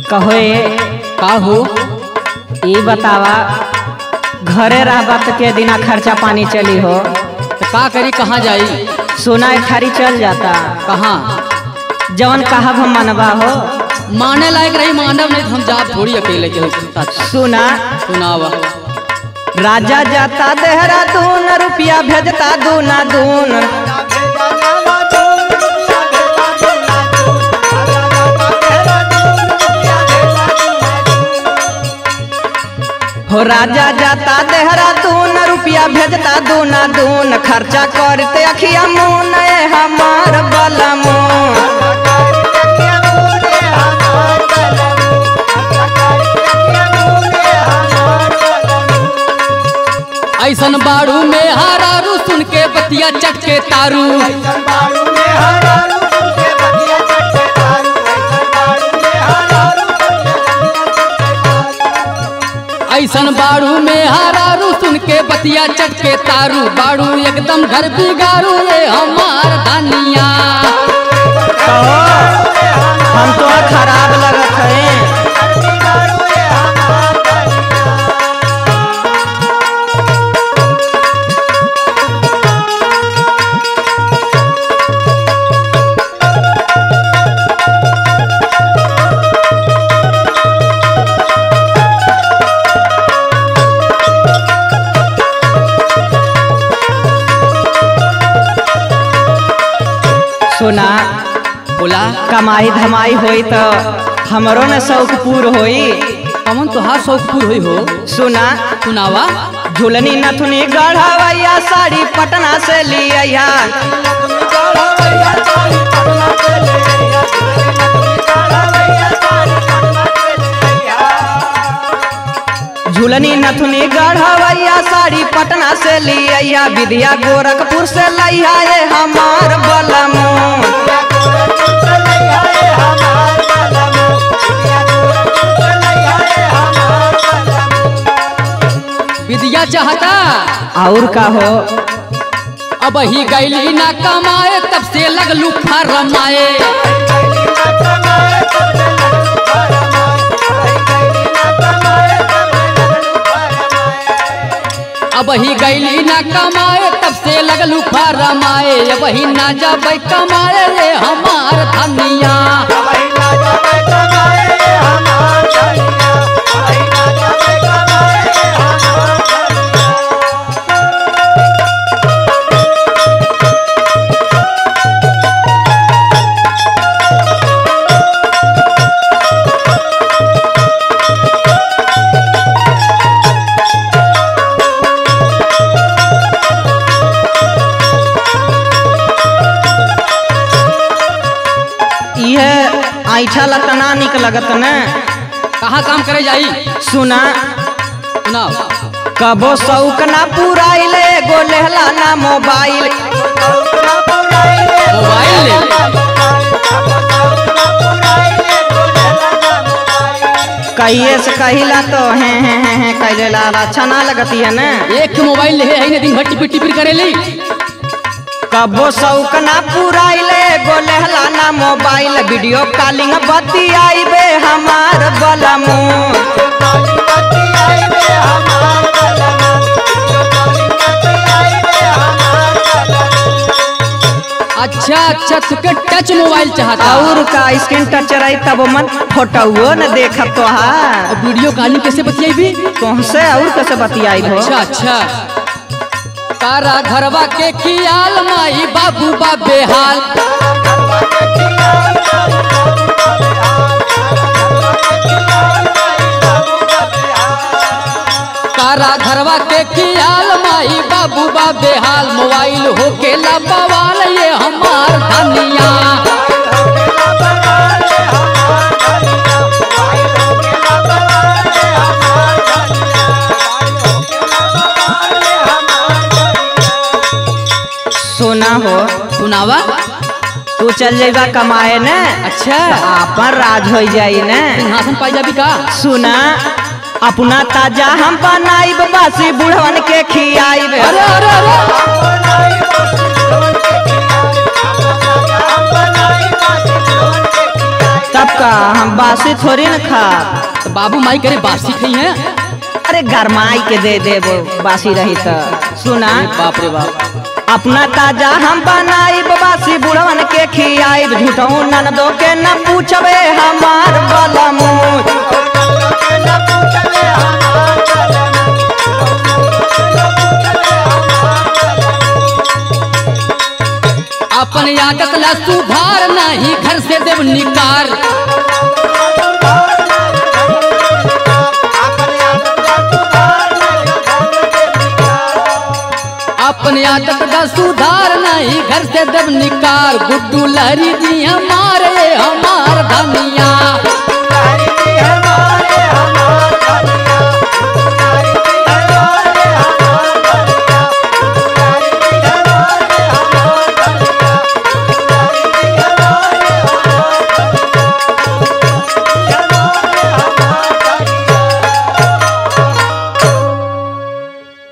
कहो का हो ई बतावा घरे रहबत के दिना खर्चा पानी चली हो तो का करी कहाँ जाई सोना एक थारी चल जाता कहाँ जवन कहब हम मनवा हो माने लायक रही मानव नहीं तो हम जाब थोड़ी अकेले के हो सुना सुनावा राजा जाता देहरादून रुपया भेजता दूना दून हो राजा जाता देहरादून रुपया भेजता दूना दून खर्चा करते अखिया मुन ए हमार बलमून ऐसन बाड़ू में हारारू सुन के बतिया चटके तारू ऐसन बाड़ू में हारारू सुन के बतिया चटके तारू बाड़ू एकदम घर बिगाड़ू ये हमार धनिया हम तो खराब लगत है सुना बोला कमाई धमाई होई तो हमरो न शौक पूर होई कमन तोहार शौकपुर हुई हो सुना सुनावा झुलनी नथुनी गढ़वैया साड़ी पटना से लिया झुलनी नथुनी गढ़वैया साड़ी पटना से लिया विद्या गोरखपुर से लैया ये हमार बलमू विद्या चाहता और का हो अब ही गैली ना कमाए तब से लगलू फरमाए अब ही गैली ना कमाए तब से लगलू फरमाए अब ही ना जब कमाए ये हमार धनिया यह ऐठा लतना निक लगत न कहाँ काम करे जाई सुना सुनाओ कबो शौक ना पुराइले एगो लेहला ना मोबाइल मोबाइल ले कहिए से कहिला तो हैं हैं हैं हैं कैले ला अच्छा ना लगती है ना एक ठो मोबाइल ले है दिन भर टिपिर टिपिर करेली कबो शौक ना पुराइले एगो लेहला ना मोबाइल वीडियो कॉलिंग बतियाइबे हमार बलमू अच्छा अच्छा तुके टच मोबाइल चाहता और का स्क्रीन टच रही तब मन फोटोओ न देखब तो हाँ और वीडियो कॉलिंग कैसे बतियाई तुमसे और कैसे बतियाई हो अच्छा अच्छा तारा घरवा के खियाल माई बाबू बा बेहाल तारा घरवा के खियाल माई बाबू बा बेहाल मोबाइल होके ला बवाल ये हमार धनिया सुना हो सुनावा तू चल जाएगा कमाए न अच्छा आपन राज हो जाई न सिंहासन पाई जाबी का सुना अपना ताजा हम बनाइब बासी बुढ़वन के खियाइब अरे अरे अरे तब का हम बासी थोड़ी न खा तो बाबू माई करे बासी खई है अरे गरमाई के दे देबो बासी रही तो सुना बाप रे बाप अपना ताजा हम बनाई बासी बुढ़वन के खियाई झूठऊ ननदो के न पूछबे हमार बलमूत अपन आदत ला सुधार नहीं घर से देव निकार अपन आदत ला सुधार नहीं घर से देव निकार गुड्डू लहरी जी हमारे हम